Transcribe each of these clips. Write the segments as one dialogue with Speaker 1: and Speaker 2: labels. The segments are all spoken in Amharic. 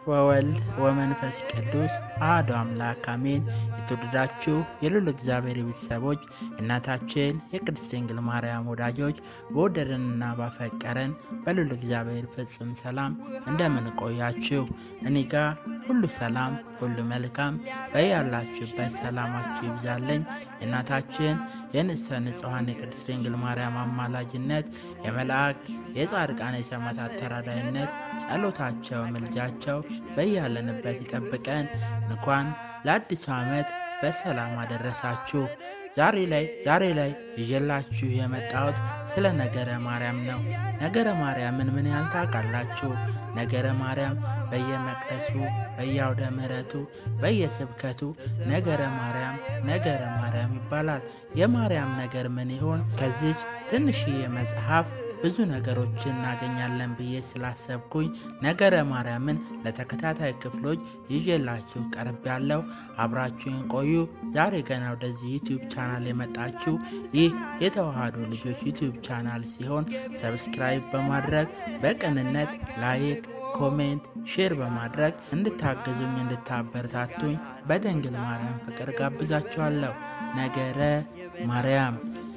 Speaker 1: ወወልድ ወመንፈስ ቅዱስ አሐዱ አምላክ አሜን። የተወደዳችሁ የልዑል እግዚአብሔር ቤተሰቦች እናታችን የቅድስት ድንግል ማርያም ወዳጆች በወደደንና ባፈቀረን በልዑል እግዚአብሔር ፍጹም ሰላም እንደምን ቆያችሁ? እኔ ጋ ሁሉ ሰላም፣ ሁሉ መልካም። በያላችሁበት ሰላማችሁ ይብዛለኝ። የእናታችን የንጽሕተ ንጹሐን የቅድስት ድንግል ማርያም አማላጅነት የመላእክት የጻድቃን የሰማዕታት ተራዳይነት ጸሎታቸው ምልጃቸው በያለንበት ይጠብቀን። እንኳን ለአዲሱ ዓመት በሰላም አደረሳችሁ። ዛሬ ላይ ዛሬ ላይ ይዤላችሁ የመጣሁት ስለ ነገረ ማርያም ነው። ነገረ ማርያምን ምን ያህል ታውቃላችሁ? ነገረ ማርያም በየመቅደሱ በየአውደ ምሕረቱ በየስብከቱ ነገረ ማርያም ነገረ ማርያም ይባላል። የማርያም ነገር ምን ይሆን? ከዚች ትንሽዬ መጽሐፍ ብዙ ነገሮችን እናገኛለን ብዬ ስላሰብኩኝ ነገረ ማርያምን ለተከታታይ ክፍሎች ይዤላችሁ ቀርብ ያለው አብራችሁን ቆዩ። ዛሬ ገና ወደዚህ ዩቲዩብ ቻናል የመጣችሁ ይህ የተዋህዶ ልጆች ዩቲዩብ ቻናል ሲሆን ሰብስክራይብ በማድረግ በቅንነት ላይክ፣ ኮሜንት፣ ሼር በማድረግ እንድታግዙኝ እንድታበረታቱኝ በድንግል ማርያም ፍቅር ጋብዛችኋለሁ። ነገረ ማርያም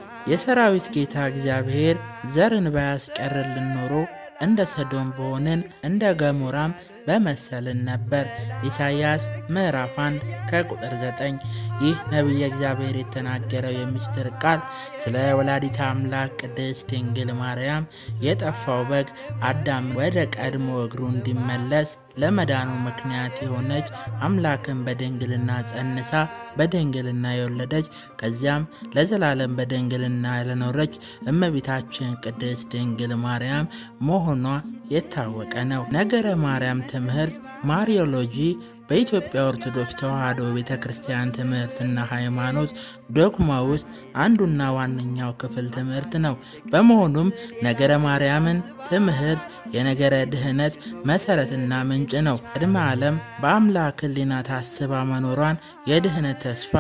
Speaker 1: የሰራዊት ጌታ እግዚአብሔር ዘርን ባያስቀርልን ኖሮ እንደ ሰዶም በሆንን እንደ ገሞራም በመሰልን ነበር። ኢሳይያስ ምዕራፍ 1 ከቁጥር 9። ይህ ነቢየ እግዚአብሔር የተናገረው የምስጢር ቃል ስለ ወላዲተ አምላክ ቅድስት ድንግል ማርያም የጠፋው በግ አዳም ወደ ቀድሞ እግሩ እንዲመለስ ለመዳኑ ምክንያት የሆነች አምላክን በድንግልና ጸንሳ በድንግልና የወለደች ከዚያም ለዘላለም በድንግልና ለኖረች እመቤታችን ቅድስት ድንግል ማርያም መሆኗ የታወቀ ነው። ነገረ ማርያም ትምህርት ማሪዮሎጂ በኢትዮጵያ ኦርቶዶክስ ተዋሕዶ ቤተ ክርስቲያን ትምህርትና ሃይማኖት ዶግማ ውስጥ አንዱና ዋነኛው ክፍል ትምህርት ነው። በመሆኑም ነገረ ማርያምን ትምህርት የነገረ ድህነት መሰረትና ምንጭ ነው። ቅድመ ዓለም በአምላክ ሕሊና ታስባ መኖሯን የድህነት ተስፋ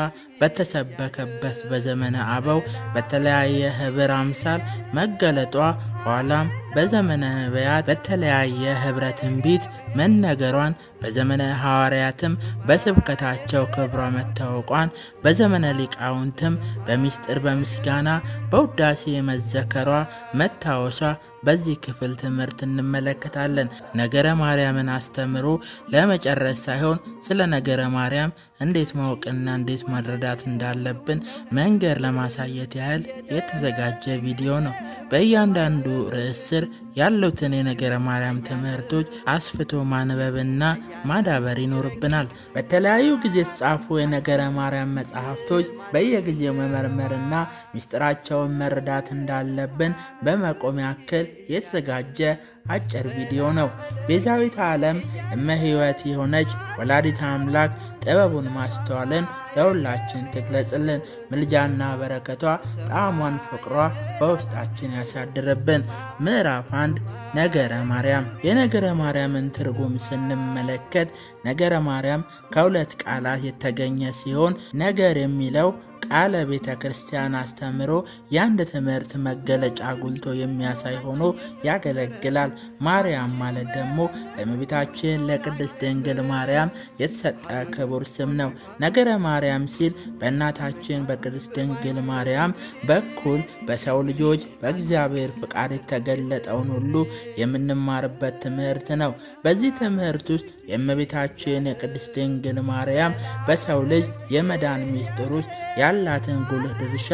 Speaker 1: በተሰበከበት በዘመነ አበው በተለያየ ህብር አምሳል መገለጧ ኋላም በዘመነ ነቢያት በተለያየ ህብረ ትንቢት መነገሯን በዘመነ ሐዋርያትም በስብከታቸው ክብሯ መታወቋን በዘመነ ሊቃውንትም በሚስጥር በምስጋና በውዳሴ መዘከሯ መታወሷ በዚህ ክፍል ትምህርት እንመለከታለን። ነገረ ማርያምን አስተምሮ ለመጨረስ ሳይሆን ስለ ነገረ ማርያም እንዴት ማወቅና እንዴት መረዳት እንዳለብን መንገድ ለማሳየት ያህል የተዘጋጀ ቪዲዮ ነው። በእያንዳንዱ ርዕስ ስር ያሉትን የነገረ ማርያም ትምህርቶች አስፍቶ ማንበብና ማዳበር ይኖርብናል። በተለያዩ ጊዜ የተጻፉ የነገረ ማርያም መጽሐፍቶች በየጊዜው መመርመርና ምስጢራቸውን መረዳት እንዳለብን በመቆም ያክል የተዘጋጀ አጭር ቪዲዮ ነው። ቤዛዊተ ዓለም እመ ሕይወት የሆነች ወላዲተ አምላክ ጥበቡን ማስተዋልን ለሁላችን ትግለጽልን። ምልጃና በረከቷ ጣዕሟን ፍቅሯ በውስጣችን ያሳድርብን። ምዕራፍ አንድ ነገረ ማርያም። የነገረ ማርያምን ትርጉም ስንመለከት ነገረ ማርያም ከሁለት ቃላት የተገኘ ሲሆን ነገር የሚለው ቃለ ቤተ ክርስቲያን አስተምሮ የአንድ ትምህርት መገለጫ ጉልቶ የሚያሳይ ሆኖ ያገለግላል። ማርያም ማለት ደግሞ ለእመቤታችን ለቅድስት ድንግል ማርያም የተሰጠ ክቡር ስም ነው። ነገረ ማርያም ሲል በእናታችን በቅድስት ድንግል ማርያም በኩል በሰው ልጆች በእግዚአብሔር ፍቃድ የተገለጠውን ሁሉ የምንማርበት ትምህርት ነው። በዚህ ትምህርት ውስጥ የእመቤታችን የቅድስት ድንግል ማርያም በሰው ልጅ የመዳን ሚስጥር ውስጥ ያላትን ጉልህ ድርሻ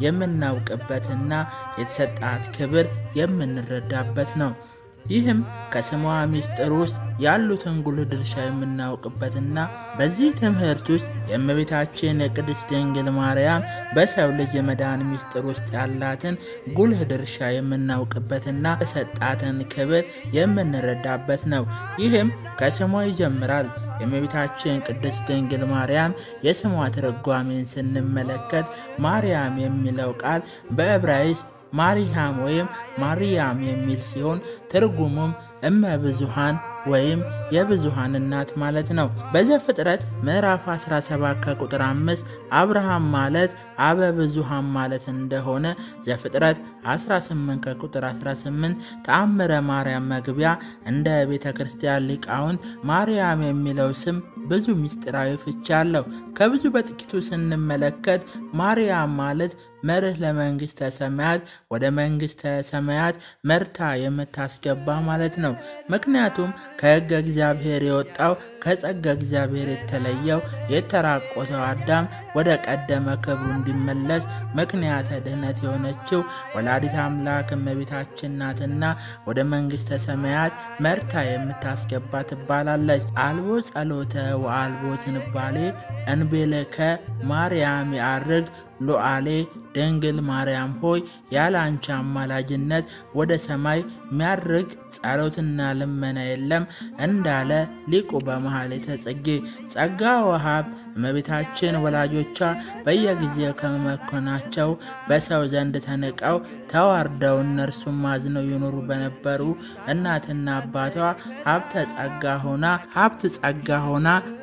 Speaker 1: የምናውቅበትና የተሰጣት ክብር የምንረዳበት ነው። ይህም ከስሟ ሚስጥር ውስጥ ያሉትን ጉልህ ድርሻ የምናውቅበትና በዚህ ትምህርት ውስጥ የእመቤታችን የቅድስት ድንግል ማርያም በሰው ልጅ የመዳን ሚስጥር ውስጥ ያላትን ጉልህ ድርሻ የምናውቅበትና የሰጣትን ክብር የምንረዳበት ነው። ይህም ከስሟ ይጀምራል። የእመቤታችን ቅድስት ድንግል ማርያም የስሟ ትርጓሜን ስንመለከት ማርያም የሚለው ቃል በዕብራይስጥ ማሪያም ወይም ማርያም የሚል ሲሆን ትርጉሙም እመ ብዙሃን ወይም የብዙሃን እናት ማለት ነው። በዘፍጥረት ምዕራፍ 17 ከቁጥር 5 አብርሃም ማለት አበ ብዙሃን ማለት እንደሆነ ዘፍጥረት 18 ከቁጥር 18 ተአምረ ማርያም መግቢያ እንደ ቤተ ክርስቲያን ሊቃውንት ማርያም የሚለው ስም ብዙ ምስጢራዊ ፍቺ አለው። ከብዙ በጥቂቱ ስንመለከት ማርያም ማለት መርህ ለመንግሥተ ሰማያት ወደ መንግሥተ ሰማያት መርታ የምታስገባ ማለት ነው። ምክንያቱም ከሕገ እግዚአብሔር የወጣው ከጸጋ እግዚአብሔር የተለየው የተራቆተው አዳም ወደ ቀደመ ክብሩ እንዲመለስ ምክንያተ ድኅነት የሆነችው ወላዲት አምላክ እመቤታችን ናትና ወደ መንግሥተ ሰማያት መርታ የምታስገባ ትባላለች። አልቦ ጸሎተ ወአልቦ ዝንባሌ እንቤለከ ማርያም ያርግ ሉዓሌ ድንግል ማርያም ሆይ ያለ አንቺ አማላጅነት ወደ ሰማይ ሚያርግ ጸሎትና ልመና የለም እንዳለ ሊቁ በመኃልየ ጽጌ። ጸጋ ወሀብ እመቤታችን ወላጆቿ በየጊዜው ከመመኮናቸው በሰው ዘንድ ተንቀው ተዋርደው እነርሱም አዝነው ይኖሩ በነበሩ እናትና አባቷ ሀብተ ጸጋ ሆና ሀብት ጸጋ ሆና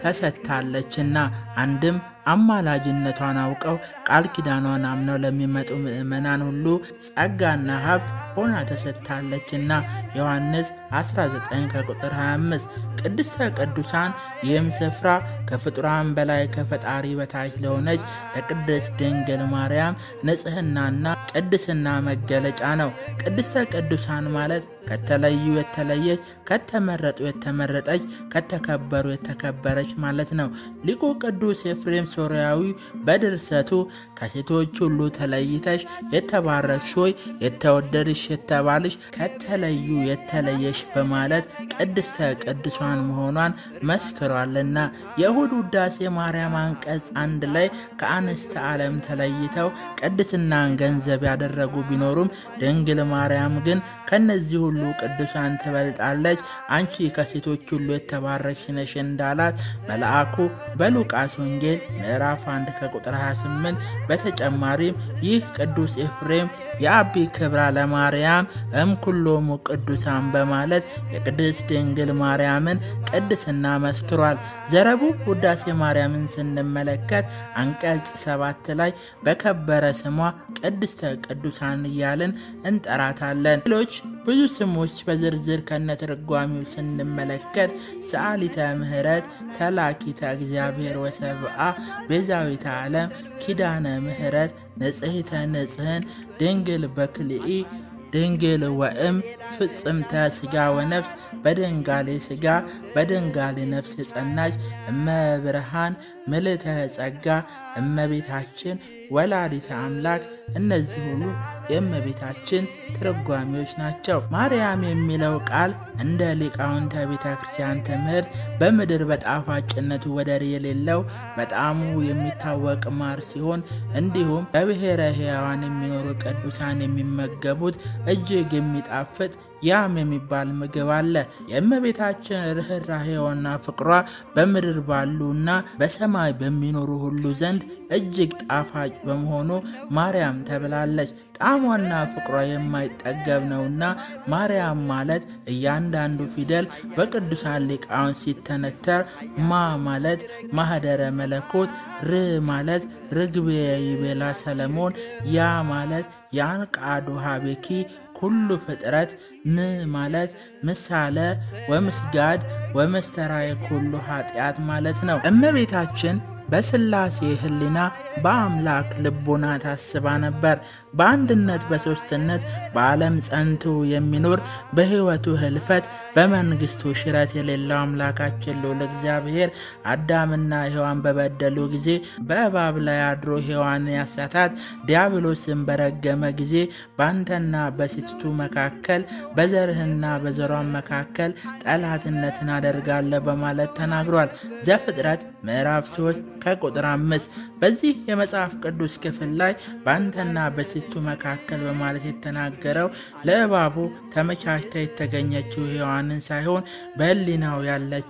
Speaker 1: ተሰጥታለችና አንድም አማላጅነቷን አውቀው ቃል ኪዳኗን አምነው ለሚመጡ ምዕመናን ሁሉ ጸጋና ሀብት ሆና ተሰጥታለችና ዮሐንስ 19 ከቁጥር 25 ቅድስተ ቅዱሳን ይህም ስፍራ ከፍጡራን በላይ ከፈጣሪ በታች ለሆነች ለቅድስት ድንግል ማርያም ንጽሕናና ቅድስና መገለጫ ነው። ቅድስተ ቅዱሳን ማለት ከተለዩ የተለየች፣ ከተመረጡ የተመረጠች፣ ከተከበሩ የተከበረች ማለት ነው። ሊቁ ቅዱስ ኤፍሬም ሶርያዊ በድርሰቱ ከሴቶች ሁሉ ተለይተሽ የተባረክሽ ሆይ የተወደድሽ የተባልሽ ከተለዩ የተለየሽ በማለት ቅድስተ ቅዱሳን መሆኗን መስክሯልና የእሁድ ውዳሴ ማርያም አንቀጽ አንድ ላይ ከአንስተ ዓለም ተለይተው ቅድስናን ገንዘብ ያደረጉ ቢኖሩም ድንግል ማርያም ግን ከነዚህ ሁሉ ቅዱሳን ትበልጣለች፣ አንቺ ከሴቶች ሁሉ የተባረክሽ ነሽ እንዳላት መልአኩ በሉቃስ ወንጌል ምዕራፍ 1 ከቁጥር 28። በተጨማሪም ይህ ቅዱስ ኤፍሬም የአቢ ክብራ ለማርያም እምኩሎሙ ቅዱሳን በማለት የቅድስት ድንግል ማርያምን ቅድስና መስክሯል። ዘረቡ ውዳሴ ማርያምን ስንመለከት አንቀጽ ሰባት ላይ በከበረ ስሟ ቅድስተ ቅዱሳን እያልን እንጠራታለን። ሌሎች ብዙ ስሞች በዝርዝር ከነትርጓሚው ስንመለከት ሰዓሊተ ምሕረት፣ ተላኪተ እግዚአብሔር ወሰብአ፣ ቤዛዊተ ዓለም፣ ኪዳነ ምሕረት፣ ንጽሕተ ንጽሕን፣ ድንግል በክልኢ ድንግል ወእም ፍጽምተ ሥጋ ወነፍስ በድንጋሌ ሥጋ በድንጋሌ ነፍስ የጸናች እመብርሃን ምልዕተ ጸጋ እመቤታችን ወላዲተ አምላክ እነዚህ ሁሉ የእመቤታችን ትርጓሜዎች ናቸው። ማርያም የሚለው ቃል እንደ ሊቃውንተ ቤተ ክርስቲያን ትምህርት በምድር በጣፋጭነቱ ወደር የሌለው በጣሙ የሚታወቅ ማር ሲሆን እንዲሁም በብሔረ ሕያዋን የሚኖሩ ቅዱሳን የሚመገቡት እጅግ የሚጣፍጥ ያም የሚባል ምግብ አለ። የእመቤታችን ርኅራኄዋና ፍቅሯ በምድር ባሉና በሰማይ በሚኖሩ ሁሉ ዘንድ እጅግ ጣፋጭ በመሆኑ ማርያም ተብላለች። ጣዕሟና ፍቅሯ የማይጠገብ ነውና ማርያም ማለት እያንዳንዱ ፊደል በቅዱሳን ሊቃውንት ሲተነተር ማ ማለት ማህደረ መለኮት፣ ር ማለት ርግቤ ይቤላ ሰለሞን፣ ያ ማለት ያንቃዱ ሀቤኪ ኩሉ ፍጥረት፣ ን ማለት ምሳለ ወምስጋድ ወመስተራየ ኩሉ ኃጢአት ማለት ነው። እመቤታችን በስላሴ ሕሊና በአምላክ ልቦና ታስባ ነበር። በአንድነት በሦስትነት በዓለም ጸንቶ የሚኖር በሕይወቱ ህልፈት በመንግሥቱ ሽረት የሌለው አምላካችን ልዑል እግዚአብሔር አዳምና ሔዋን በበደሉ ጊዜ በእባብ ላይ አድሮ ሔዋን ያሳታት ዲያብሎስን በረገመ ጊዜ በአንተና በሴቲቱ መካከል በዘርህና በዘሯን መካከል ጠላትነትን አደርጋለሁ በማለት ተናግሯል። ዘፍጥረት ምዕራፍ 3 ከቁጥር 5 በዚህ የመጽሐፍ ቅዱስ ክፍል ላይ በአንተና በሴቲቱ መካከል በማለት የተናገረው ለእባቡ ተመቻችታ የተገኘችው ሔዋንን ሳይሆን በሕሊናው ያለችው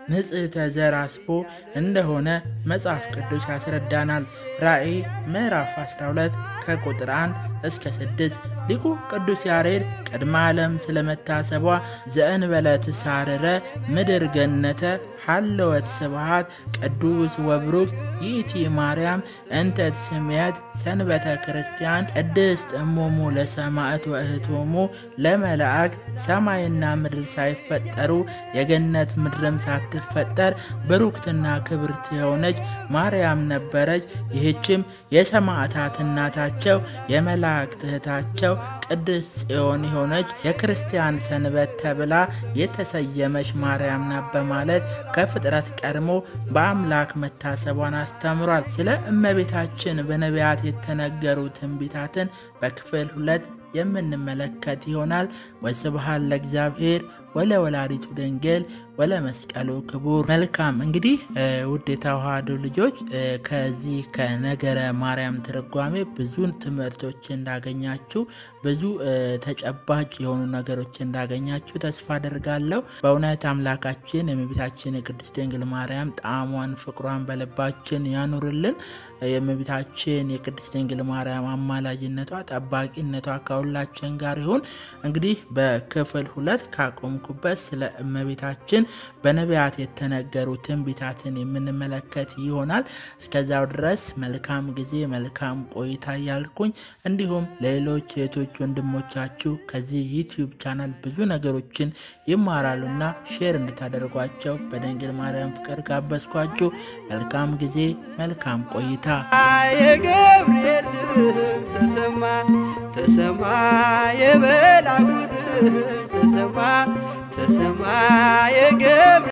Speaker 1: ንጽሕተ ዘር አስቦ እንደሆነ መጽሐፍ ቅዱስ ያስረዳናል። ራእይ ምዕራፍ 12 ከቁጥር 1 እስከ 6 ሊቁ ቅዱስ ያሬድ ቅድመ ዓለም ስለመታሰቧ ዘእንበለ ትሳርረ ምድር ገነተ ሃለወት ስብሃት ቅዱስ ወብሩክ ይእቲ ማርያም እንተ ትስምየት ሰንበተ ክርስቲያን ቅድስት እሞሙ ለሰማዕት ወእህቶሙ ለመላእክት ሰማይና ምድር ሳይፈጠሩ የገነት ምድርም ሳትፈጠር ብሩክትና ክብርት የሆነች ማርያም ነበረች። ይህችም የሰማዕታት እናታቸው የመላእክት እህታቸው ቅድስት ጽዮን የሆነች የክርስቲያን ሰንበት ተብላ የተሰየመች ማርያም ናት በማለት ከፍጥረት ቀድሞ በአምላክ መታሰቧን አስተምሯል። ስለ እመቤታችን በነቢያት የተነገሩ ትንቢታትን በክፍል ሁለት የምንመለከት ይሆናል። ወስብሐት ለእግዚአብሔር ወለ ወላዲቱ ድንግል ወለ መስቀሉ ክቡር። መልካም እንግዲህ ውድ የተዋህዶ ልጆች ከዚህ ከነገረ ማርያም ትርጓሜ ብዙ ትምህርቶች እንዳገኛችሁ ብዙ ተጨባጭ የሆኑ ነገሮች እንዳገኛችሁ ተስፋ አደርጋለሁ። በእውነት አምላካችን የእመቤታችን የቅድስት ድንግል ማርያም ጣዕሟን ፍቅሯን በልባችን ያኑርልን። የእመቤታችን የቅድስት ድንግል ማርያም አማላጅነቷ ጠባቂነቷ ከሁላችን ጋር ይሁን። እንግዲህ በክፍል ሁለት ካቆምኩበት ስለ እመቤታችን በነቢያት የተነገሩ ትንቢታትን የምንመለከት ይሆናል። እስከዛው ድረስ መልካም ጊዜ መልካም ቆይታ እያልኩኝ እንዲሁም ለሌሎች እህቶች ወንድሞቻችሁ ከዚህ ዩቲዩብ ቻናል ብዙ ነገሮችን ይማራሉና ሼር እንድታደርጓቸው በድንግል ማርያም ፍቅር ጋበዝኳችሁ። መልካም ጊዜ መልካም ቆይታ።
Speaker 2: የገብርኤል ድምፅ ተሰማ ተሰማ የመልአኩ ድምፅ ተሰማ ተሰማ የገብርኤል